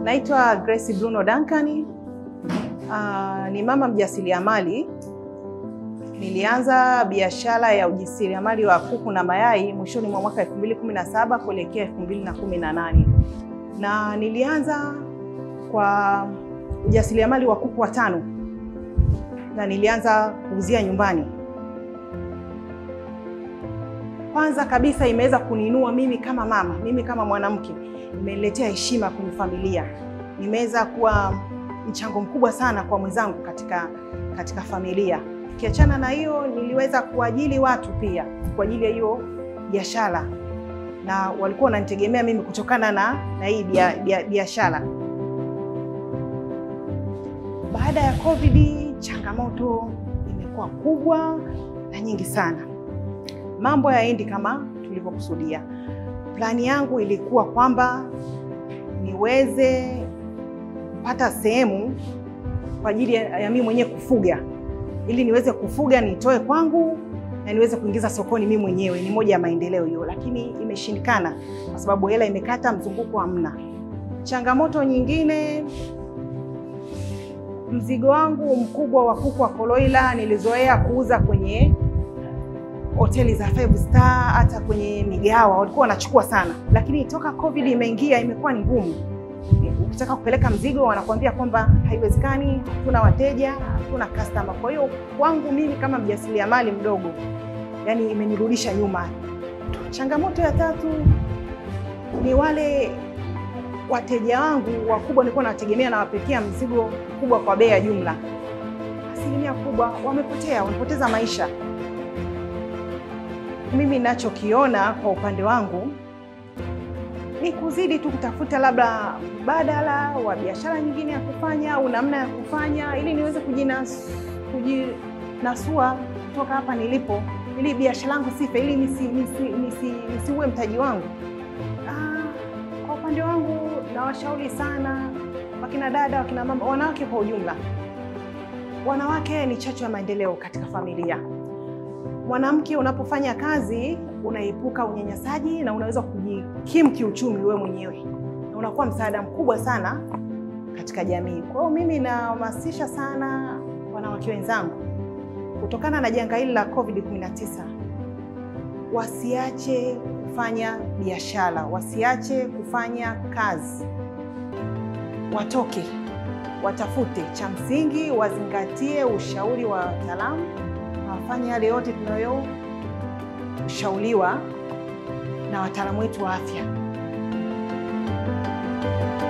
Naitwa Grace Bruno Duncan. Uh, ni mama mjasiriamali. Nilianza biashara ya ujasiriamali wa kuku na mayai mwishoni mwa mwaka 2017 kuelekea 2018. Na nilianza kwa ujasiriamali wa kuku watano. Na nilianza kuuzia nyumbani. Kwanza kabisa imeweza kuniinua mimi kama mama, mimi kama mwanamke, imeniletea heshima kwenye familia. Nimeweza kuwa mchango mkubwa sana kwa mwenzangu katika, katika familia. Ukiachana na hiyo, niliweza kuajili watu pia kwa ajili ya hiyo biashara, na walikuwa wananitegemea mimi kutokana na, na hii biashara. Baada ya COVID, changamoto imekuwa kubwa na nyingi sana mambo yaendi kama tulivyokusudia. Plani yangu ilikuwa kwamba niweze kupata sehemu kwa ajili ya, ya mimi mwenyewe kufuga, ili niweze kufuga nitoe kwangu na niweze kuingiza sokoni mimi mwenyewe. Ni moja ya maendeleo hiyo, lakini imeshindikana kwa sababu hela imekata, mzunguko hamna. Changamoto nyingine, mzigo wangu mkubwa wa kuku wa koloila nilizoea kuuza kwenye hoteli za five star hata kwenye migawa walikuwa wanachukua sana, lakini toka COVID imeingia imekuwa ni ngumu. Ukitaka kupeleka mzigo wanakuambia kwamba haiwezekani, hatuna wateja, hatuna customer. Kwa hiyo kwangu mimi kama mjasiriamali mdogo, yani imenirudisha nyuma. Changamoto ya tatu ni wale wateja wangu wakubwa nilikuwa nawategemea, nawapekea mzigo mkubwa kwa bei ya jumla, asilimia kubwa wamepotea, wamepoteza maisha. Mimi ninachokiona kwa upande wangu ni kuzidi tu kutafuta labda mbadala wa biashara nyingine ya kufanya au namna ya kufanya ili niweze kujinas, kujinasua kutoka hapa nilipo, ili biashara yangu sife, ili nisi, nisi, nisi, nisiue mtaji wangu. Ah, kwa upande wangu nawashauri sana wakina dada, wakina mama, wanawake kwa ujumla. Wanawake ni chachu ya maendeleo katika familia. Mwanamke unapofanya kazi unaepuka unyanyasaji na unaweza kujikimu kiuchumi wewe mwenyewe na unakuwa msaada mkubwa sana katika jamii. Kwa hiyo mimi nahamasisha sana wanawake wenzangu, kutokana na janga hili la COVID-19, wasiache kufanya biashara, wasiache kufanya kazi, watoke watafute. Cha msingi wazingatie ushauri wa wataalamu wafanye yale yote tunayoshauriwa na wataalamu wetu wa afya.